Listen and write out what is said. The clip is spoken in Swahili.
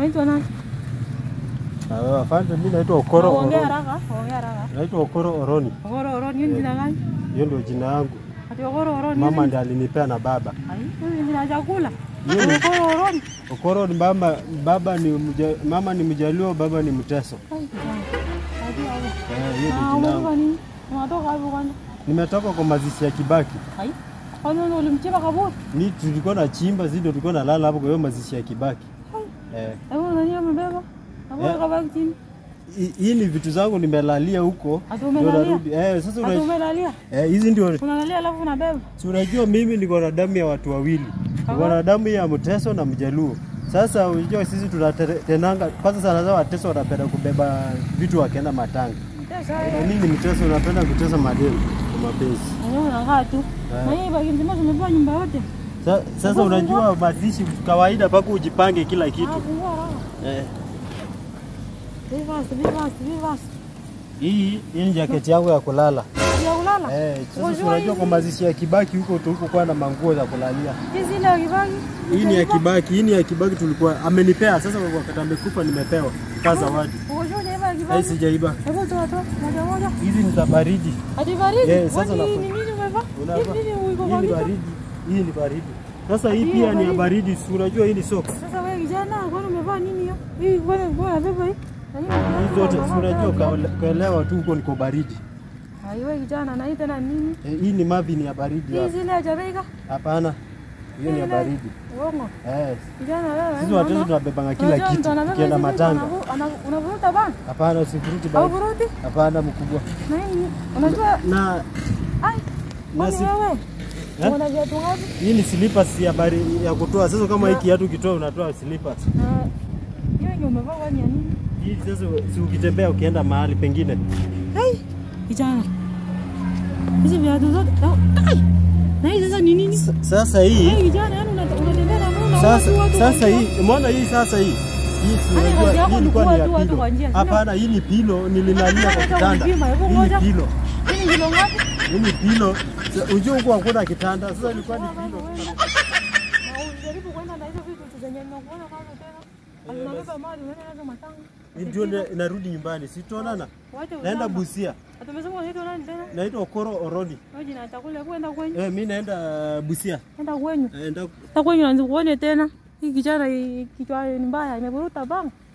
Unaitwa nani? Ah, Afande, mimi naitwa Okoro Ongea Oroni. haraka, ongea haraka. Naitwa Okoro Oroni. Ogoro Oroni, hiyo ni jina gani? Hiyo ndio jina yangu. Ati Ogoro Oroni. Mama hiyo ndiye alinipea na baba. ni- Ai, hiyo ni jina ya chakula. Hiyo ni- Ogoro Oroni. Okoro ni mama, baba ni mja, mama ni Mjaluo, baba ni Mteso. Ai, kijana. Hadi hapo. Eh, hiyo Ah, ndio jina umetoka yangu. nini? Unatoka hapo kwanza? Nimetoka kwa mazishi ya Kibaki. Ai. Kwanza ndio ulimchimba kaburi. Ni tulikuwa na chimba, sisi ndio tulikuwa nalala hapo kwa hiyo mazishi ya Kibaki. Eh, Hebu nani amebeba? Hapo Eh. kabaki chini. hi- hii ni vitu zangu nimelalia huko. Ati ndio umelalia? narudi. Eh, sasa Ati una, umelalia. eh, hizi ndio Unalalia alafu unabeba. si unajua mimi niko na damu ya watu wawili. Niko na damu ya Mteso na Mjaluo. Sasa unajua sisi tunatenanga kwanza sana sana Wateso wanapenda kubeba vitu wakienda matanga. Mtesa Na wewe. nini Mteso unapenda kutesa madeni kwa mapenzi. Wewe unakaa tu. Na hii bagi mzima tumebeba nyumba yote. Sa, sasa unajua mazishi kawaida mpaka ujipange kila Ah, kitu. fungua haraka. Eh, Be fast, be fast, be fast. hii hii ni jaketi yangu ya kulala. Ya kulala. Eh, sasa Unajua si unajua hizi- kwa mazishi ya Kibaki huko tulikokuwa na manguo za kulalia. Hizi ile ya kibagi. Hii ni ya Kibaki, hii ni ya Kibaki tulikuwa amenipea. Sasa wakati amekufa nimepewa kama zawadi. Unajua ile ya Hii kibagi. sijaiba. Hebu toa toa moja moja. Hizi ni za baridi. Ati baridi. Eh, sasa Kwani unafa- ni nini umevaa? Unavaa. Hivi nini uko Hii kwa ni kichwa? baridi. Hii ni baridi. Sasa hii Hii pia ya ni ya baridi. baridi. Si unajua hii ni socks. Sasa wewe kijana, kwani umevaa nini hiyo? Hii kwani bora beba hii? Na hii Hizi zote si unavaa unajua tena kaole- kaelewa tu huko niko baridi. Ai wewe kijana, na hii tena nini? Eh, Hii ni mavi ni ya baridi. Hii hapa. zile ya Jamaica? Hapana. Hiyo ni ya Ile- baridi. Uongo. Eh, Kijana wewe. sisi unaona? watoto tunabebanga kila Unajua kitu mtu anabeba tukienda hizi vitu, matanga. anavu- ana- Unavuruta bana? Hapana, usifuruti Au bali. vuruti? Hapana, mkubwa. Na hii unajua Na ai kwani si- wewe Eh? una viatu ngapi? hii ni slippers ya bari ya kutoa. Sasa kama hii kiatu ukitoa unatoa slippers. Na hiyo yenye umevaa kwani ya nini? Hii sasa si ukitembea ukienda mahali pengine. Ai kijana. Hizi viatu zote. Ai. Na hii sasa ni nini? Sa- Sasa hii Ai kijana, yani una- unatembea na mbona sasa watu watu sasa watu- hii umeona hii sasa hii hii si Yaani kazi unajua yako hii ni ilikuwa kuua ni ya tu watu pilo. kwa njia, sio? Hapana, hii ni pilo nililalia kwa Hata kitanda. ulipima, hebu Hii ngoja. ni pilo. Hii ni kilo ngapi? Hii ni pilo. Sa- Unajua huko hakuna kitanda. Sasa ilikuwa ni pilo. Na ujaribu kwenda na hizo vitu zenye nimekuona kwanza tena. Azinabeba mali unaenda nazo matanga. Ndio na- narudi nyumbani. Sitaonana. Wacha Naenda uzamba. Busia. Atumesema unaitwa nani tena? Naitwa Okoro Oroni. Wewe jina la chakula kwenda kwenyu. Eh, mimi naenda Busia. Enda kwenyu. Naenda Sasa kwenyu naanza kuone tena. Hii kijana hii kichwa ni mbaya imeburuta bang.